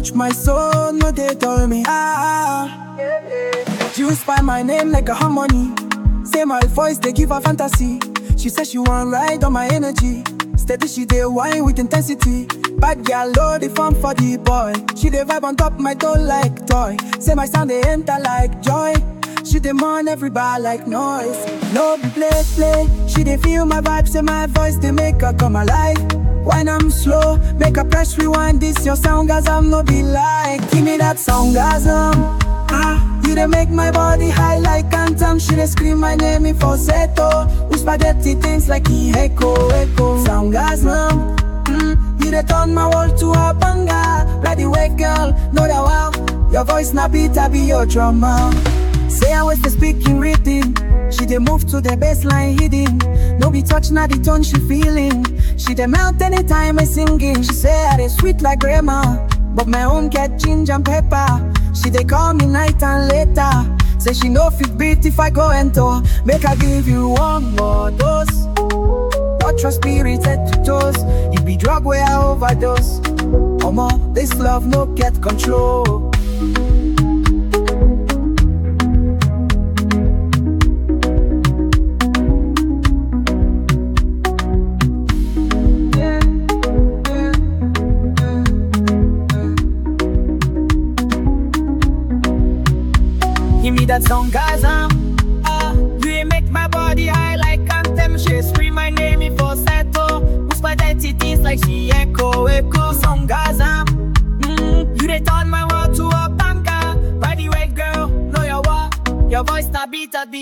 touch my soul, no they tell me ah. You inspire my name like a harmony. Say my voice, they give her fantasy. She says she want ride on my energy. Steady, she dey wine with intensity. Bad girl, low the fun for the boy. She dey vibe on top my toe like toy. Say my sound they enter like joy. She demand everybody like noise. No be play play. She dey feel my vibe. Say my voice they make her come alive. When I'm slow, make a press rewind. This your sound, guys. I'm no be like. Give me that sound, guys. Ah, you dey make my body high like anthem. She dey scream my name in falsetto. With spaghetti things like e echo, echo. Sound guys now. Mm, you dey turn my world to a banger. Ready, wake girl, know that wow. Your voice na beat, I be your drummer. Say I was the speaking rhythm. She dey move to the baseline hidden. No be touch, na the tone she feeling. She dey melt anytime I singing. She say I dey sweet like grandma, but my own get ginger and pepper. She dey call me night and later. Say she no fit beat if I go enter. Make I give you one more dose. Touch your spirit head to toes. It be drug where I overdose. Omo, this love no get control. Give me that song, guys. Um, uh, you make my body high like anthem. She scream my name in falsetto. Whisper identities like she echo, echo. Song, guys. Um, mm, you they turn my world to a banger. By the way, girl, know your what? Your voice na beat at the